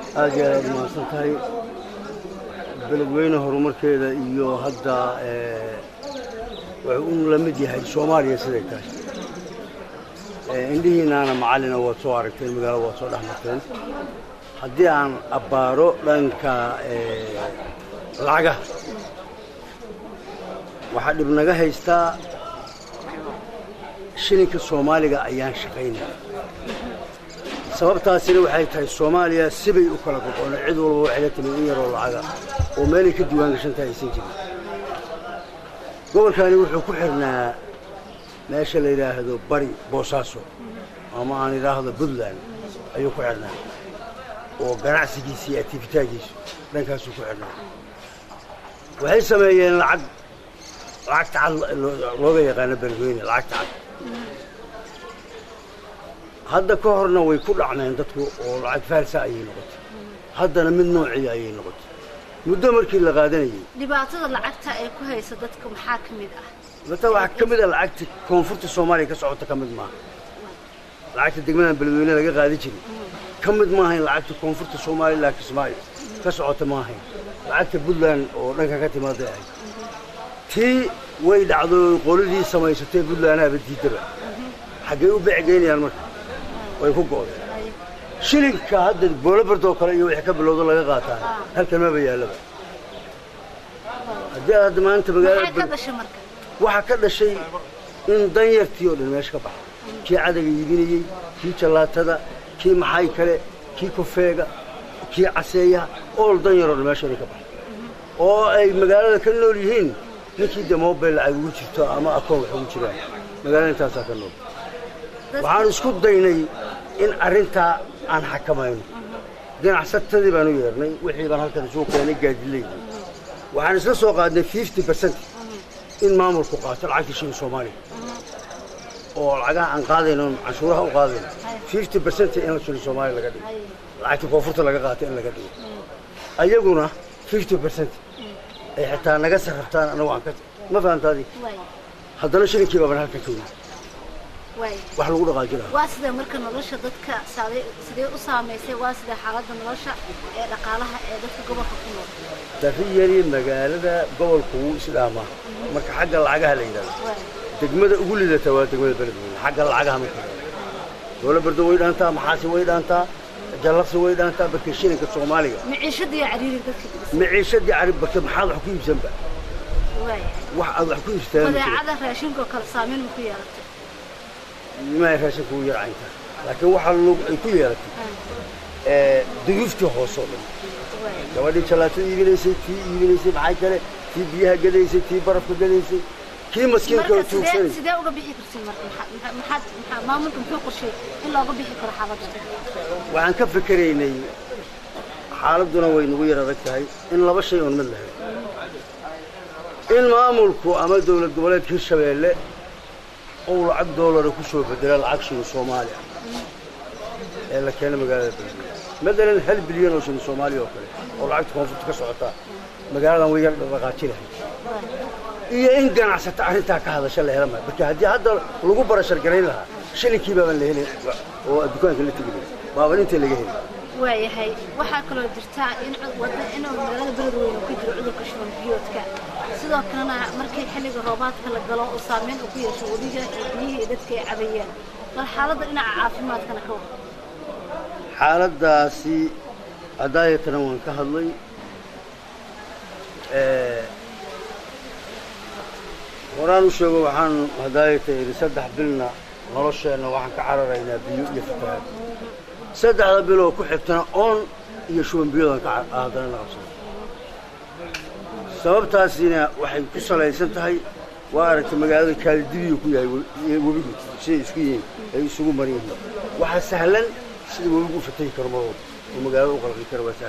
aad iyo aad mahadsan tahay beledweyne horumarkeeda iyo hadda wuxuu u la mid yahay soomaaliya siday tahay indhihiinaana macallina waad soo aragteen magaalo waad soo dhex marteen haddii aan abbaaro dhanka lacagaha waxaa dhib naga haystaa shilinka soomaaliga ayaan shaqaynaya sababtaasina waxay tahay soomaaliya sibay u kala goqoona cid walba waxay la timid in yaroo lacaga oo meelay ka diiwaan gashantahay aysan jirin gobolkani wuxuu ku xirnaa meesha la yidhaahdo bari boosaaso ama aan idhaahdo puntland ayuu ku xidhnaa oo ganacsigiisa iyo atifitaagiisu dhankaasuu ku xidhnaa waxay sameeyeen lacag lacagta cad looga yaqaano beledweyne lacagta cad hadda ka horna way ku dhacmeen dadku oo lacag faalsa ayay noqotay haddana mid noociya ayay noqotay muddo markii la qaadanayey dhibaatada lacagta ee ku haysa dadka maxaa ka mid ah data waxaa ka mid a lacagta koonfurta soomaaliya ka socota ka mid maaha lacagta degmadan beledweyne laga qaadi jiray ka mid maahayn lacagta koonfurta soomaaliya ilaa kismaayo ka socota maahayn lacagta puntland oo dhanka ka timaaday ahayd tii way dhacdo qoladii samaysatay puntlandahaba diidaba xaggay u becgeynayaan marka way ku go'day shilinka hadda boolobardoo kale iyo wixii ka bilowdo laga qaataan halkan maba yaallaba haddii aad hadda maanta magaalada maxaa ka dhashay marka waxaa ka dhashay in danyartii oo dhan meesha ka baxay kii cadaga iibinayey kii jallaatada kii maxay kale kii kofeega kii caseeyaha ool danyaroo dhan meesha inay ka baxay oo ay magaalada ka nool yihiin ninkii dee mobile lacag ugu jirto ama akoon wax ugu jiraan magaalada intaasaa ka nool waxaan isku daynay in arrintaa aan xakamayno ganacsatadii baan u yeernay wixii baan halkan isugu keenay gaadileydii waxaan isla soo qaadnay fifty percent in maamulku qaato lacagta shilin soomaaliya oo lacagaha aan qaadayno canshuuraha u qaadayno fifty percent in shilin soomaaliya laga dhigo lacagta koonfurta laga qaato in laga dhigo ayaguna fifty percent ay xitaa naga sarraftaan anagu aan ka ma fahamtaadi haddana shilinkii baaban halkan ka yimid wax lagu dhaqaajinaa waa sidee marka nolosha dadka saaday sidee u saamaysay waa sidee xaaladda nolosha ee dhaqaalaha ee dadka gobolka ku nool dariyari magaalada gobolku wuu isdhaamaa marka xagga lacagaha la yidhahdo degmada ugu lidata waa degmada beledweyne xagga lacagaha marka dowla bardo way dhaantaa maxaasi way dhaantaa jallaqsi way dhaantaa barka shilinka soomaaliga maciishadii cariiri dadka maciishadii cari barka maxaad wax ku iibsanba wax aad wax ku iibsataa badeecada raashinka oo kale saameyn ma ku yeelatay ma raashinka u yarcaynta laakiin waxaa ay ku yeelatay duyuuftii hoose oo dhan gabadhii jallaatada iibinaysay tii iibinaysay maxay kale tii biyaha gadaysay tii barafka gadaysay kii maskiinka oo tuugsanay sidee uga bixi kartay marka maxaad maxaa maamulka muxuu qorsheeyey in looga bixi karo xaaladda waxaan ka fikeraynay xaaladduna way nagu yar adag tahay in laba shay oon mid lahayn in maamulku ama dowlad goboleedka hirshabeelle ou lacag doolara ku soo bedela lacag shilin soomaali ah ee la keena magaalada beledweyne matalan hal bilyan oo shilin soomaaliya oo kale oo lacagta koonfurta ka socotaa magaaladan way yar dhaqaaji lahayd iyo in ganacsata arrintaa ka hadasha la hela maayo marka haddii hadda lagu barashar garayn lahaa shilinkii baabaan la helin oo dukaanka la tegi lahay baaban inta laga helin waayahay waxaa kaloo jirta in wada in magaalada beledweyne ku jiro cudurka shuban biyoodka sidoo kalena markii xilliga roobaadka la galo oo saameyn uu ku yeesho wadiga iyo biyihii dadka ay cabayaan bal xaaladda dhinaca caafimaadkana ka wada xaaladdaasi hadaayatana waan ka hadlay horaan u sheego waxaan hadaayata idhi saddex bilna nolosheenna waxaan ka cararaynaa biyo iyo fatahaad saddexda biloo ku xigtana oon iyo shuban biyoodaan ka haddana la qabsana sababtaasina waxay ku salaysan tahay waa aragtay magaalada kaalidibiyu ku yahay webigu siday isku yihiin ay isugu maran yihiin waxaa sahlan sida webigu u fatahi karo marwalba oo magaalada u qalqi kara waa sahlan